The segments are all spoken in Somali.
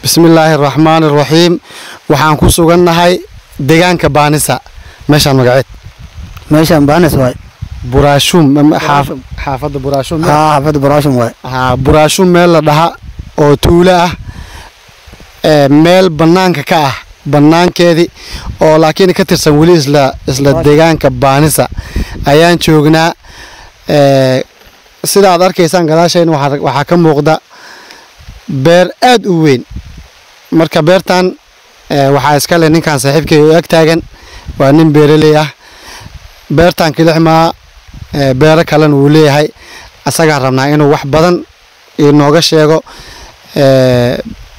bismillaahi araxmaani araxiim waxaan ku sugannahay deegaanka baanisa meeshaan magaceed meeshaan baanis waay buraashuum ama xaaf- Buraashum. xaafadda buraashuum haa xaafadda baraashum waay haa buraashuum meel la dhaha oo tuulo ah ee meel bannaanka ka ah bannaankeedii oo laakiin ka tirsan weli isla isla deegaanka baanisa ayaan joognaa ee sida aad arkaysaan gadaashayna waxaa waxaa ka muuqda beer aad u weyn marka beertan ee, waxaa iska leh ninkan saaxiibkay oo ag taagan waa nin beeraley ah beertan kilixmaa ee, beero kalena wuu leeyahay asagaan rabnaa inuu wax badan inooga sheego ee,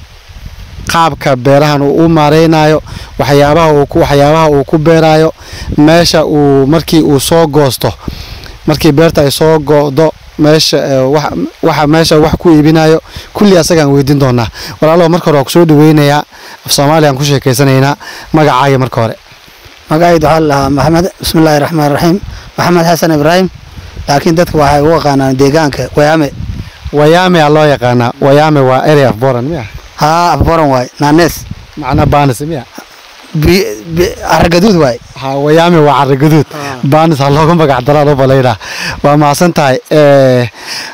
qaabka beerahan uu u maareynayo waxyaabaha uu ku waxyaabaha uu ku beerayo meesha uu markii uu soo goosto markii beerta ay soo go'do meesha ee, wax- waxa meesha wax ku iibinayo kulli asagaan weydiin doonaa walaalo marka hore waa kusoo dhaweynayaa af soomaaliya aan ku sheekeysanaynaa magacaaga marka hore magacaydu waxaa la dhahaa maxamed bismillaahi raxmaan raxiim maxamed xasan ibraahim laakiin dadka waxay u yaqaanaan deegaanka wayaame wayaame aa loo yaqaanaa wayaame waa area of boran miya haa afboran waay naanees macnaa baanis miya bi- bi- aragaduud waay ha wayaame waa carri gaduud baanis ha looga magac daraa u balaydhaa waa mahadsan tahay ee,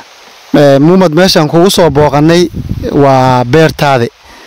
ee, muumad meeshaan kugu soo booqanay waa beertaadi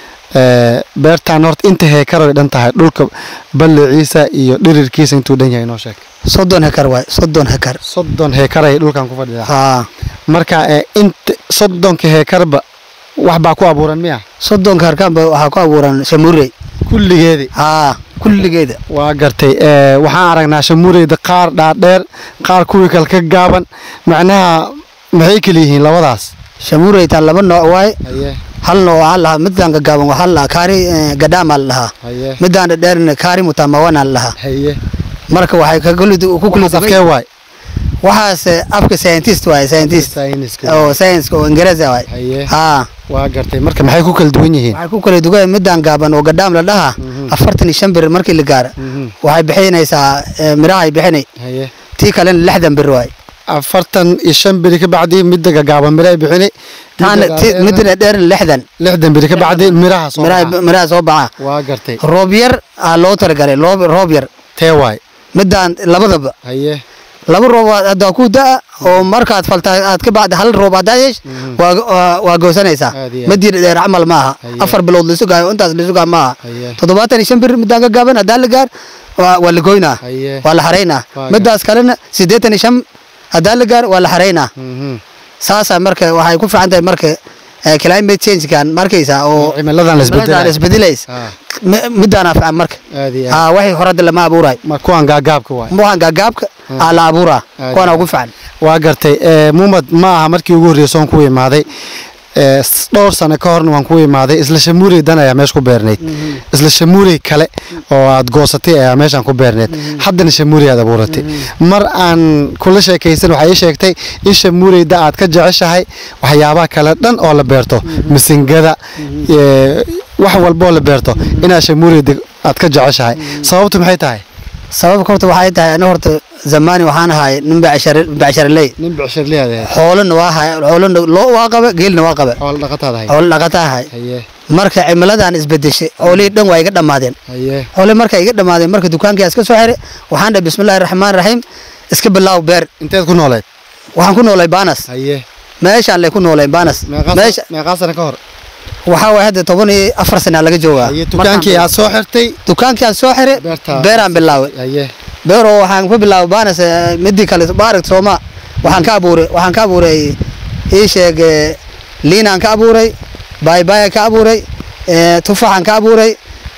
ee, beertaan horta inta heekaroy dhan tahay dhulka balliciisa iyo dhirirkiisa intuu dhan yahay noo sheeg soddon hekar waay soddon hekar soddon heekaray dhulkan ku fadhidaa haa marka ee, inta soddonka heekarba wax baa ku abuuran miya soddonka harkaanba waxaa ku abuuran shamurey kulligeedii haa kulligeeda waa gartay ee, waxaan aragnaa shamureyda qaar dhaadheer qaar kuwii kale ka gaaban macnaha maxay kala yihiin labadaas shamureytaan laba nooc waay haye hal nooc waxaa la dhahaa midaan gagaaban waxaa la dhahaa kaari eh, gadhaamaa la dhahaa haye midaan dhadheerna kaari mutamawanaa la dhahaa haye marka waxay ka kuli ku kuli waxaas afkee waay waxaas eh, afka scientist waay scientist sayniska oo science oo ingiriisi waay haye haa waa gartay marka maxay ku kala duwan yihiin waxay ku kala dugan midaan gaaban oo gadhaam la dhahaa afartan iyo shan bir markii la gaaro Mhm. waxay bixinaysaa eh, mirahay bixinay haye tii kalena lixdan bir waay afartan iyo shan beri ka bacdi midda gagaaban miray bixini taana ti- midna dheerna lixdan lixdan beri ka bacdi miraha soo miraha baxa. miraha soo baxa waa gartay roob yar aa loo talagalay loob roob yar tee waay midaan labadaba haye laba roob waa- haddaa ku da'a oo markaad falta aad ka bacda hal roob haddaa yeesh waa waa- waa goosanaysaa Aad iyo aad. midii dheer camal ma aha Haye. afar bilood la sugaayo intaas la sugaa ma aha haye toddobaatan iyo shan bir midaan ka gaaban haddaa la gaar waa waa la goynaa haye waa la xaraynaa Waa midaas kalena siddeetan iyo shan haddaa la gaar waa la xaraynaa Mhm. saasaa marka waxay ku fiican tahay marka eh, climate change-kan markaysaa oo cimiladan la cimiladan isbedelayo isbedelays Ah, Mi- midaana fiican marka aad iyo aad haa waxay horada lama abuuraay ma kuwan gaagaabka waay waxaan gaagaabka aa la abuuraa Aad kuwana iyo ugu fiican waa gartay ee, muumad ma aha markii ugu horreysay oon ku imaaday ee, s- dhowr sano ka horna waan ku imaaday isla shamuurey dan ayaa meesha ku beernayd isla shamuurey kale oo aad goosatay ayaa meeshaan ku beerneyd haddana shamuurey aad abuuratay mar aan kula sheekaysan waxay ii sheegtay in shamuureyda aad ka jeceshahay waxyaabaha kale dhan oo la beerto misingada ee, wax walboo la beerto inaad shamuureyda aad ka jeceshahay sababtu maxay tahay sababka horta waxay tahay ani horta zamaani waxaan ahay nin becsharaley nin bicshirliyaad xoolana waa ahay xoolana loo waa qaba geelna waa qaba xoolo dhaqataad ahay xoolo dhaqata ahay haye marka cimiladan isbedeshay xoolihii dhan waa iga dhammaadeen haye xoolihii marka iga dhammaadeen marka dukaankiyaa iska soo xiray waxaan dhahay bismillahi raxmaan raxiim iska bilaaw beer inteed ku nooleed waxaan ku noolay baanas haye meeshaan lay ku noolay baanas meesha meeqaa sano ka hor waxaa waay hadda toban iyo afar sana laga joogaa haye dukaankii aad soo xirtay dukaankii aan soo xiray Beerta- beeraan bilaaway haye beeroo waxaan ku bilaabay baanas eh, midii kale baaragt sooma waxaan ka abuuray waxaan ka abuuray ii sheeg eh, liinaan ka abuuray baaybaayaan ka abuuray eh, tufaxaan ka abuuray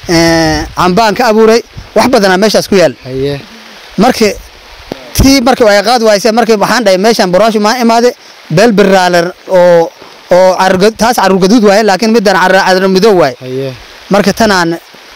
eh, cambaan ka abuuray wax badanaa meeshaas ku yaal haye marka tii markii ay qaad waayse markii waxaan dhahay meeshaan baraashu maa imaade beel biraaler oo oo carruga- taas carruur gaduud waaye laakiin midaan carra cadra midow waaye haye marka tanaan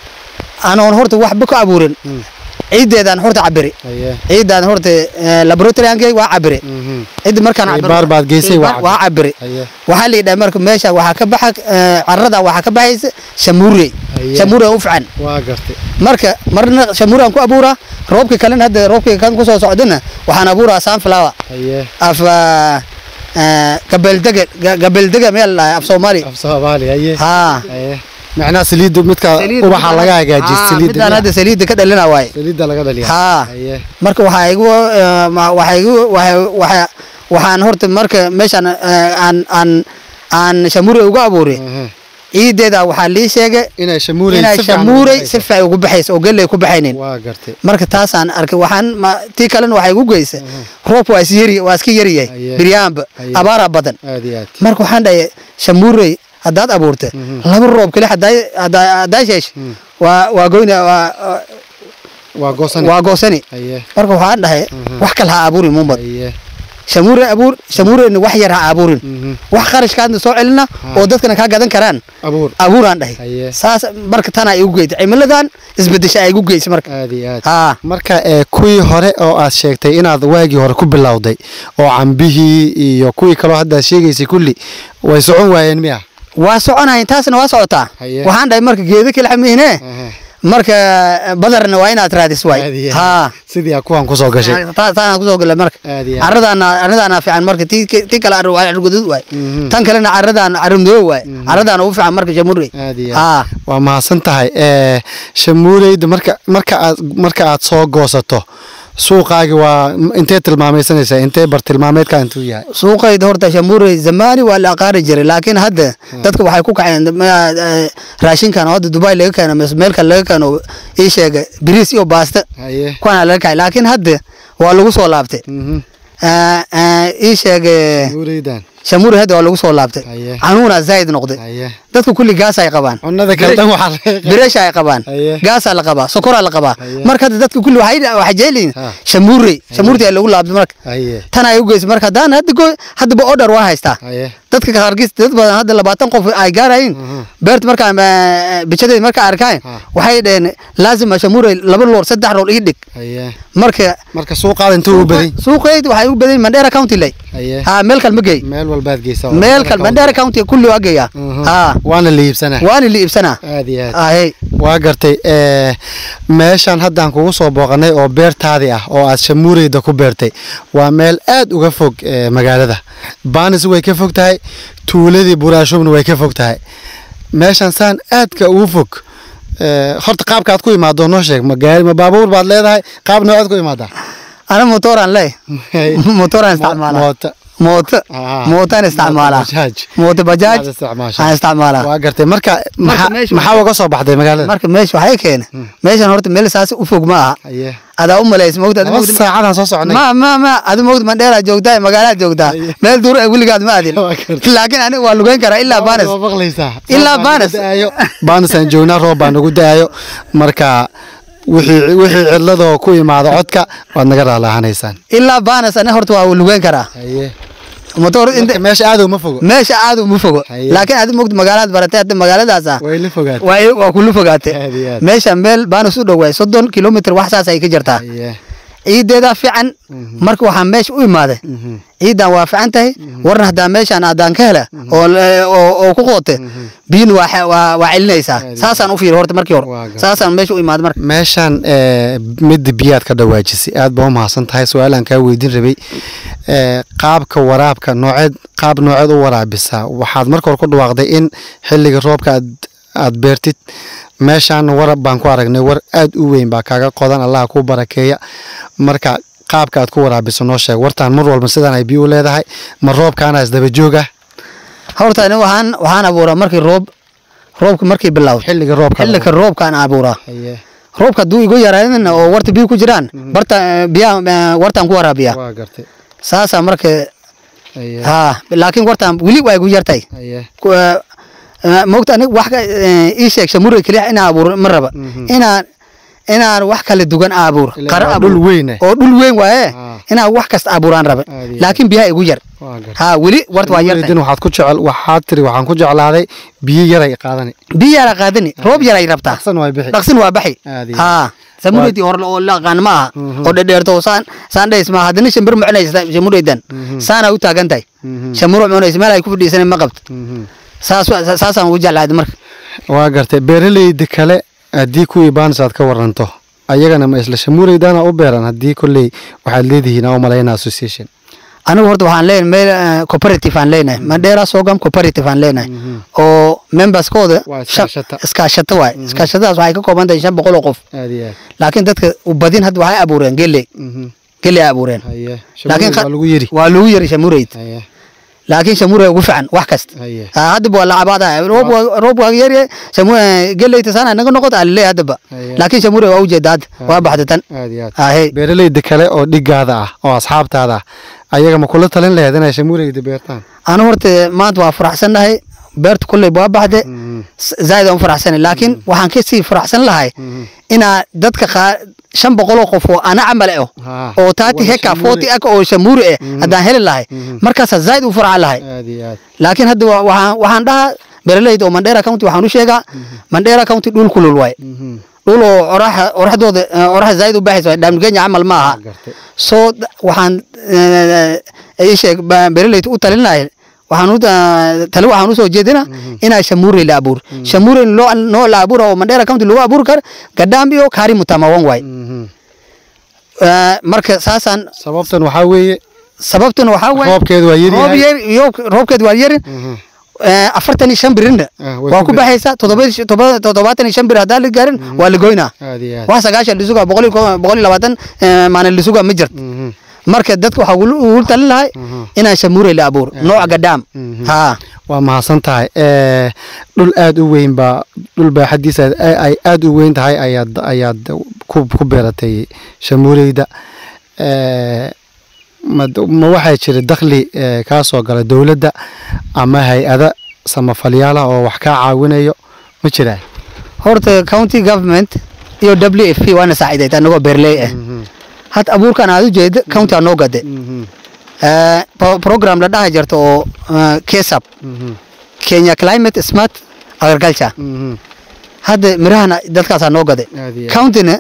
anoon horta waxba ka abuurin Mm. ciiddeedaan horta cabiri haye ciiddaan horta eh, laboratoryankay waa cabire mhm ciddi markaan Ay, cabiro- baar baad geysay, waa Baar- waa cabire haye waxaa la yidhaha marka meesha waxaa ka baxa eh, carrada waxaa ka baxaysa shamuurey Haye. shamuurey u fican waa gartay marka marna shamuuraan ku abuuraa roobka kalena hadda roobka kan kusoo socdana waxaan abuuraa sunflower haye af ah, ah, gabeeldege ga- gabeeldege meel dhahay af soomaali af soomaali haye haa haye macnaha saliidda midka ubaxa laga hagaajiyo Ah, saliidda midaan hadda saliidda ka dhalina waaye saliidda laga dhaliya haa haye marka waxaa igu eh, ma- waxaa igu waxa- waxa- waxaan horta marka meeshaan eh, aan aan aan shamuure uga abuuray Aha. ciideeda waxaa lii sheegay inay shamuurey inay si fiican ugu shamuurey baxayso. si fiican ugu baxayso oo galley ku baxaynin waa gartay marka taasaan arkay waxaan ma- tii kalena waxay igu geysa roobka waa is yari waa iska yaryahay Aye. biryaanba Aye. abaaraa badan aad iyo aad marka waxaan dhahay shamuurey haddaad abuurta laba roob kale haddaa- haddaa haddaa sheesh waa waa goyna waa waa goosan waa goosani haye marka waxaan dhahay wax kale ha abuurin mumbad haye shamuure abuur shamuureyna wax yar ha abuurin Mhm. wax qarashkaadna soo celina oo dadkana kaa gadan karaan abuur abuuraan dhahay Haye. saas marka tanaa igu geysa cimiladan isbedesha ay igu geysa marka aad iyo aad haa marka ee kuwii hore oo aad sheegtay inaad waagii hore ku bilowday oo cambihii iyo kuwii kaloo hadda aad sheegaysay kulli way socon waayeen miya waa soconayn taasna waa socotaa Haye. waxaan dhahay marka geedo kala xamiine Aha. marka badarna waa inaad raadis Aad waay iyo haa aad. sidii aa kuwan kusoo gashay Ta- taana kusoo gala marka Aad iyo aad. caradaana caradaana fiican marka tii tii kale ar- waa argudud waay Mhm. tan kalena caradaan caramdoo waay caradaana ugu fiican marka jamhuuri aad iyo haa aad waa mahadsan tahay ee shamuureyda marka marka aad marka aad soo goosato suuqaagi waa intee tilmaamaysanaysaa intee bartilmaameedka intuu yahay suuqayda horta shamuurey zamaani waa la aqaari jiray laakiin hadda dadka waxay ku kaceen ma- eh, raashinkan oo hadda dubai laga keeno mise meel kale laga keeno ii sheega biriis iyo baasta haye kuwaana laga kacay laakiin hadda waa lagu soo laabtay Mhm. Eh, eh, ii sheega shamuureydan shamuurey hadda waa lagu soo laabtay Haye. canuuna zaid noqday haye dadka kulli gaas ay qabaan cunada kale dhan waxaa laga qaadaa. bireesha ay qabaan Haye. gaasaa la qabaa sokoraa la qabaa Haye. marka hadda dadka kulli waxay waxay jeeliin Ha. shamuurey shamuurtii ay lagu laabtay marka haye tan ay u geysa marka haddaan hadda go haddaba order waa haystaa haye dadka qaarkiis dad badan hadda labaatan qof ay gaarayin Mhm. beerta markaa bijadeed markaa arkaan Ha. waxay dhaheen laazima shamuurey laba loor saddex loor ii dhig haye marka marka suuqaada intuu u badan suuqeyd waxay u badan mandheera county lay haye ha meel kale ma geey meel walbaad geysaa meel kale mandheera county kulli waa geeyaa Mhm. ha waana la iibsanaa waana la iibsanaa aad iyo aad ahey waa gartay ee meeshan haddaan kugu soo booqanay oo beertaadii ah oo aad shamuureyda ku beertay waa meel aad uga fog ee magaalada baanis way ka fog tahay tuuladii buraashubna way ka fog tahay meeshan saan aadka ugu fog ee, horta qaabka aad ku imaado noo sheeg ma gaari ma baabuur baad leedahay qaab noocaad ku imaadaa ana motoraan ley motoraan isticmaalaa moota mooto Ah. mootaan isticmaalaa bajaaj. mooto bajaaj Aad isticmaashaa. aan isticmaalaa waa gartay marka maxaa meesha- maxaa uga soo baxday magaalada marka meesha waxay keena meeshan horta meel saas u fog ma aha haye adaa u malays mogta laba saacadaan soo soconay ma ma ma adi mogta mandheeraa joogtaa magaalaad joogtaa Aye. meel duur ah weligaad ma adin Waa gartay. laakiin aniga waa lugeyn karaa ilaa baanes Waa maqlaysaa Ilaa Roob baa nagu Baanis. da'ayo. baanis aan joognaa roob baa nagu da'ayo marka wixii wixii cidladoo ku imaada codka waad naga raalaahanaysaan ilaa baanes aniga horta waa lugeyn karaa haye motor marka inta meesha aad uma fogo meesha aad uma fogo Aye. laakiin adi mogta magaalaad baratay hadda magaaladaas ah way la fogaatay waa i- waa kula fogaatay Aad iyo aad. meesha meel baanis u dhow waay soddon kilomitr wax saas ay ka jirtaa haye ciideedaa fiican marka waxaa meesha u imaaday Mhm. ciidan waa fiican tahay warna haddaa meeshaan adaan ka hela oo la- oo oo ku qoote biyun waa xe- waa waa celinaysaa Aad iyo saasaan u fiiri horta markii Waa hore gar- saasaan meesha u imaaday marka meeshan ee, midda biyaad ka dhawaajisay aad baa u mahadsan tahay su-aalaan kaa weydiin rabay ee, qaabka waraabka nooceed qaab nooceed u waraabisaa waxaad marka hore ku dhawaaqday in xilliga roobka aad aad beertid meeshaan warab baan ku aragnay war aad u weyn baa kaaga qodan allah ku barakeeya marka qaabka aad ku waraabiso noo sheeg wartaan mar walba sidaan ay biyo u leedahay ma roobkaana isdaba joog ah horta ani waxaan waxaan abuuraa markii roob roobka markii bilowd xilliga roobka xilliga roobkaan abuuraa Haye, roobka hadduu igu yaraadina oo warta biyo ku jiraan barta biyaha eh, wartaan ku waraabiyaa waa gartay saasaa marka Haye, ha laakiin wartaan weli waa igu yartay haye, Ku- eh, eh, moogta aniga wax ka eh, ii sheeg shamure keliya inaan abuuro ma raba Mhm. inaan inaan wax kala duwan abuuro Ilaa qara waa abuuro. dhul weyn eh. oo dhul weyn waaye Ah. inaan wax kasta abuuraan raba Aad iyo laakiin biyaha igu yar waa gartay ha weli warta waa Shamuureydin yartay waxaad ku jecel waxaad tiri waxaan ku jeclaaday biyo yaray qaadani biyo yara qaadani roob yaray rabtaa dhaqsan way bixi dhaqsin waa baxi Aad iyo ha samureydii hore oo la aqaan ma aha Mhm. oo dhedheerto oo saan saan dhays ma haddana shimbir mucunaysa shamureydan Mhm. saana u taagan tahay Mhm. shamuro mucunaysa meel ay ku fadhiisanay ma qabto Mhm. saas wa- saasaan ugu jeclaaday marka waa gartay beeraleyda kale haddii kuwii baanis aad ka waranto ayagana ma isla shamuureydana u beeran haddii kolley waxaad leedihiin aan u malaynaa association anigu horta waxaan leenahay meel eh, cooperative aan leenahay mandera sogam cooperative aan leenahay oo memberskooda Waa shan- iskaashato. iskaashato waay iskaashatadaas waxay ka kooban tahay shan boqol oo qof aad iyo aad laakiin dadka u badin hadda waxay abuureen geley Mhm. geley ay abuureen haye laakiin shamuurey waa lagu yiri waa lagu yiri shamureyd haye laakiin shamuurey ugu fiican wax kasta haye Ah, haddaba waa lacabaada roob waa- roob waa yarye shamu geleyta sana naga noqota alile haddaba Haye. laakiin shamuurey waa ujeeda hadda waa baxda tan aad iyo aad ahey beeralayda kale oo dhigaada ah oo asxaabtaada ah ayaga ma kula talin laheed inay shamuureyda beertaan anu horta maanta waa faraxsannahay beerta kulley waa baxde Mhm. s- zaaid aan u faraxsanay laakiin waxaan kasii faraxsan lahay Mhm. inaa dadka qaar shan boqoloo qof oo ana camal ah Haa. oo taati Wada heka shamuurey. forty ak oo shamuuri ah haddaan heli lahay Mhm. markaasaa zaaid u farxan lahay aad iyo aad laakiin hadda wa- waxaan waxaan dhahaa beeralayda oo mandera county waxaan u sheegaa mandera county dhul kulul waay Mhm. dhul oo oraxa oraxdooda eh, oraxa zaaid u baxaysa dhaamni kenya camal ma aha gartay soo d- waxaan eh, ii sheeg ba- beeralayda u talinaya waxaan u ta- tali waxaan usoo jeedina inaa shamuurey la abuur shamuurey loo noo la abuura oo mandera county lagu abuuri kar gadhaam iyo kaari mutamawan waay Mhm. Eh, marka saasaan sababtan waxaa weeye sababtuna waxaa waay roobkeedu waa yar roob yahay yar iyo roobkeed waa yarin Mhm. Eh, afartan iyo shan birinna Ah, way waa ku ku baxaysa toddoba toddoba- toddobaatan iyo shan bir haddaan la gaarin waa la goynaa aad iyo aad wax sagaashan lisuga boqol iyo ko- boqol iyo labaatan eh, maalin lisuga ma jirto Mhm. marka dadka waxaa ugula- ugu talin lahay Mhm. inaan shamuurey la abuur nooca gadhaam Mhm. haa waa mahadsan tahay Eh, dhul aad u weyn baa dhul baaxadiisa ay ay aad u weyn tahay ayaad ayaad ku ku beeratay shamuureyda Eh, ma ma waxaa jira dakhli eh, kaa soo gala dowladda ama hay-ada samafalyaal ah oo wax kaa caawinayo ma jiraan horta county government iyo w f p waana saaciidayd anagoo beerley ah had abuurkan aad u jeeda county aa noo gade Eh, pro- program la dhaha jirta oo eh, kesap kenya climate smart agriculture hadda mirahana dadkaasaa noo gade Aad iyo aad. countyna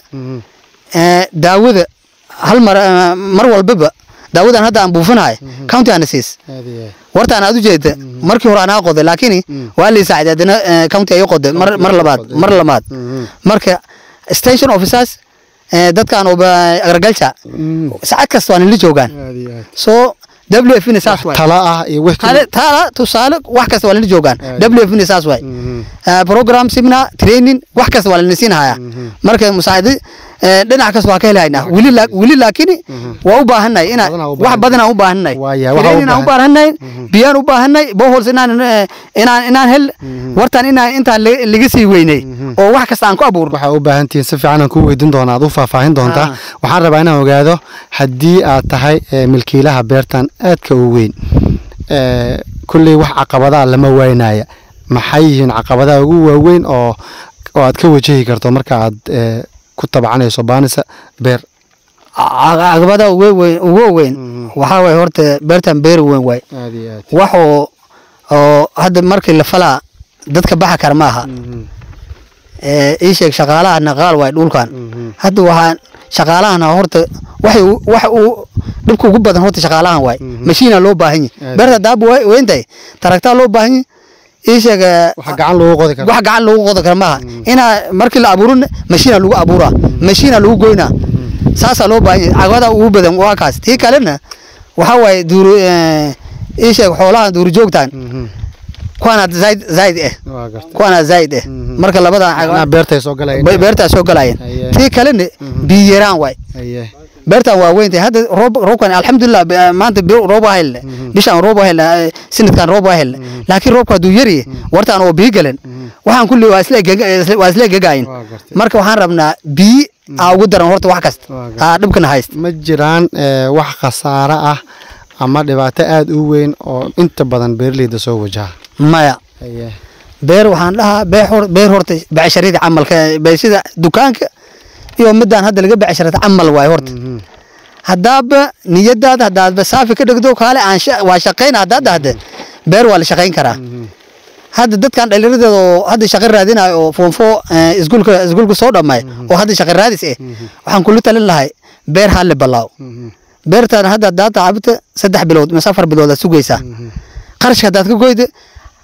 eh, daawada hal mar eh, mar walbaba daawadan hadda aan buufinahay county aana siis wartaan aad u jeeda markii hore anaa qoday laakiin waa lii saaciday haddana eh, county ayo qoday mar mar labaad mar labaad marka station officers eh, dadkaan oo agriculture saacad kasta waa nila joogaan so w f na saas waay tala ah iyo wix Tale- taala tusaale wax kasta waa nila joogaan Aad. w f na saas waay Eh, program seminar training wax kasta waa lana siin hayaa marka musaacidi eh, dhinac kasta waa ka helaynaa weli la- weli laakiin waa u baahannahay ina Badanaa u wax baahan- badanaa u baahannahay Waaya, waxaa u training aan u baahan- baahannahay biyaan u baahannahay bohols inaan eh, inaan inaan hel wartaan inaan intaan la- laga sii weynay oo wax kasta aan ku abuurno waxaa u baahan tihiin si fiican aan ku weydiin doonaa aad u faahfaahin doontaa Ah. waxaan rabaa inaan ogaado haddii aad tahay eh, milkiilaha beertan aadka u weyn eh, kulley wax caqabadaa lama waynaya maxay yihiin caqabadaha ugu waaweyn oo oo aad ka wajahi karto marka aad eh, ku tabcanayso baanisa beer caqabada ugu weyn ugu weyn waxaa waay horta beertan beer weyn waay aad iyo aad wax oo oo hadda markii la falaa dadka baxa kara maaha Eh, ii sheeg shaqaalaha naqaal waay dhulkan hadda waxaan shaqaalahana horta waxay u- wax uu dhibka ugu badan horta shaqaalahan waay mashiina loo baahan yahay Aad. beerta daab way weyntahay taragtaa loo baahan yahay ii sheeg eh, waxa gacan loogu qodi kara wax gacan lagu qodo kara maaha inaa markii la abuurin mashiina lagu abuuraa mashiina lagu goynaa saasaa loo baahan yahay caqabada ugu badan waa kaas tii kalena waxaa waaye duur eh, ii sheeg xoolaha duurjoogtan Mhm. kuwaana zaaid zaaid eh waa gartay kuwaana zaaid eh Mhm. marka labadan macnaha caqabad beertay soo galayeen bay beertaa soo galayeen Aye. tii kalena biyo yaraan waay Aye. beertan waa weyn tahay hadda roob roobkan alxamdulilah be- maanta bi- roob waa helna bishaan roob waa helna eh, sanadkan roob waa helna laakiin roobka hadduu yari wartaan oo biyo galan waxaan kulli waa isla gega- isla- waa isla gegaayin Waa gartay. marka waxaan rabnaa biyo aa ugu daran horta wax kasta Waa gartay. aa dhibkana haysta ma jiraan eh, wax khasaare ah ama dhibaato aada u weyn oo inta badan beeraleyda soo wajaha maya Aye. beer waxaan dhahaa beer hor beer horta becsharada camalka be- sida dukaanka iyo midaan hadda laga becsharata camal waay horta Mhm. haddaaba niyadaada haddaadba saafi ka dhigdo kaale aan sha- waa shaqayn haddaad dhahda beer waa la shaqayn karaa hadda dadkan dhallinyaradooda oo hadda shaqo raadinayo oo foonfo iskuulka iskuulka soo dhamay oo hadda shaqo raadis eh waxaan kula talin lahay beer halle balaaw Mhm. beertaan hadda haddaad tacabta saddex bilood mise afar bilood aad sugaysaa qarashka haddaad ka goyda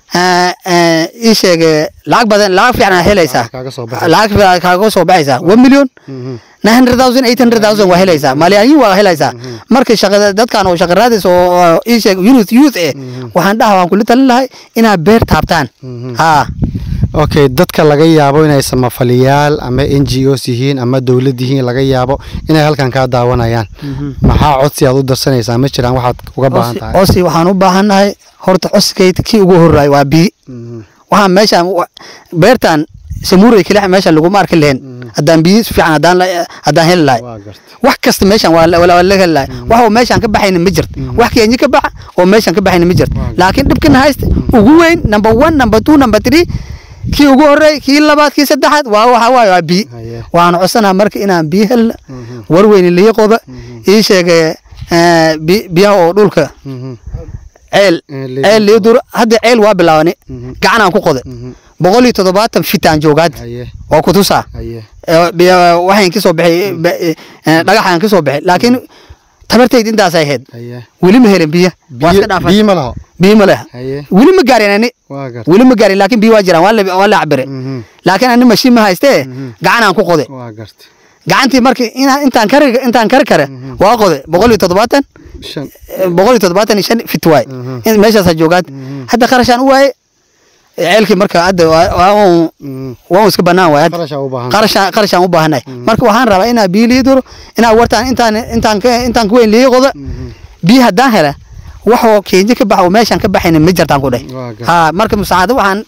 eh, eh, ii sheeg eh, lacag badan lacag fiican aad helaysaa Lacag kaaga soo baxaysa. lacag fiican kaaga soo baxaysaa one million Mhm. nine hundred thousand eight hundred thousand waa helaysaa malaayiin waa helaysaa marka shaqada dadkan oo shaqa raadis oo oo ii sheeg youth youth eh waxaan dhaha waan kula talin lahay inaad beer taabtaan Mhm. haa okay dadka laga yaabo inay samafaliyaal ama n g os yihiin ama dowlad yihiin laga yaabo inay halkan kaa daawanayaan maxaa codsi aad u darsanaysaa ma jiraan waxaad uga baahan Osi- tahay osi waxaan u baahannahay horta coskayda kii ugu horraay waa biyi Mhm. waxaan meeshaan wa- beertan samuuray keliya meeshaan laguma arki lahayn haddaan biyi si fiican haddaan la- haddaan heli lahay waa gartay wax kasta meeshaan waa la- waa laga heli lahay wax oo meeshaan ka baxayna ma jirto wax keenyi ka baxa oo meeshaan ka baxayna ma jirto Waa laakiin dhibkana haysta ugu weyn number one number two number three kii ugu horreey kii labaad kii saddexaad waa waxa waaye waa biyi Haye. waxaan codsanaha marka inaan biyo helna Mhm. warweyne liyo qoda ii sheegay eh, bi- biyaha oo dhulka Mhm. ceel Eh, liyo ceel liyo dur hadda ceel waa bilaabani Mhm. gacanaan ku qoday Mhm. boqol iyo toddobaatan fitaan joogaad haye waa ku tusaa haye Eh, biyo- waxaan kasoo baxay ba- eh, dhagaxaan kasoo baxay laakiin tabartayd intaasay ahayd haye weli ma helin biyo waa iska biyo dhaafay biyo ma laho biyo ma leh haye weli ma gaarin ani waa gartay weli ma gaarin laakiin biyo waa jiraan waa la- waa la cabire Mhm. laakiin ani mashiin ma haystee Mhm. gacanaan ku qoday waa gartay gacantii markii inaa- intaan kari intaan kari kare waa qoday boqol iyo toddobaatan shan eh, boqol iyo toddobaatan iyo shan fit waay Mhm. In- meeshaasaa joogaad Mhm. hadda qarashaan u waaye ceelkii marka hadda waa- waa un- Mhm. waa un iska banaan waay hadda qarashaa u baahan qarashaan qarashaan u baahanay marka waxaan rabaa inaa biyo lii duro inaa wartaan intaan intaan ka intaan ku weyn lii qoda Mhm. biyo haddaan hela waxoo keenji ka baxa oo meeshaan ka baxayna ma jirtaan ku dheh Waa gartay. ha marka musaacado waxaan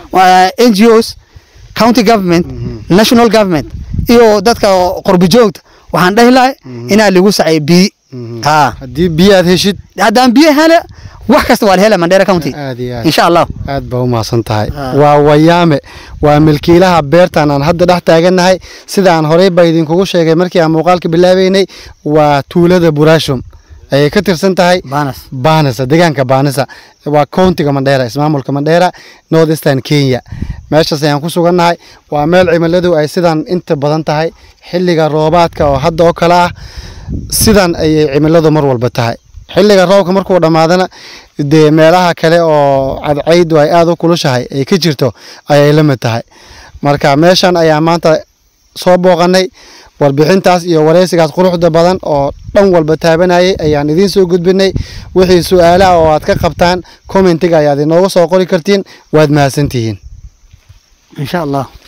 n g os county government national government iyo dadka qurbi joogta waxaan dhahi lahay inaa lagu saceeyo biyo Mhm. ha haddii biyo aad heshid haddaan biyo hela wax kasta waa la hela mandera county aad iyo aad insha allah aad baa u mahadsan tahay Ah. waa wayaame waa milkiilaha beertan aan hadda dhex taagannahay sida aan horey baa idinkugu sheegay markii aan muuqaalka bilaabeynay waa tuulada buraashum ayay ka tirsan tahay banas baanisa deegaanka baanisa waa countiga mandheera ismaamulka mandheera north eastern kenya meeshaas ayaan ku sugannahay waa meel cimiladu ay sidan inta badan tahay xilliga roobaadka oo hadda oo kale ah sidan ayay cimiladu mar walba tahay xilliga roobka markuu dhammaadana dee meelaha kale oo cadcaydu ay aada u kulushahay ay ka jirto ayay la mid tahay marka meeshan ayaa maanta soo booqanay warbixintaas iyo wareysigaas quruxda badan oo dhan walba taabanayay ayaan idiin soo gudbinay wixii su-aalaha oo aad ka qabtaan commentiga ayaad inooga soo qori kartiin waad mahadsantihiin insha allah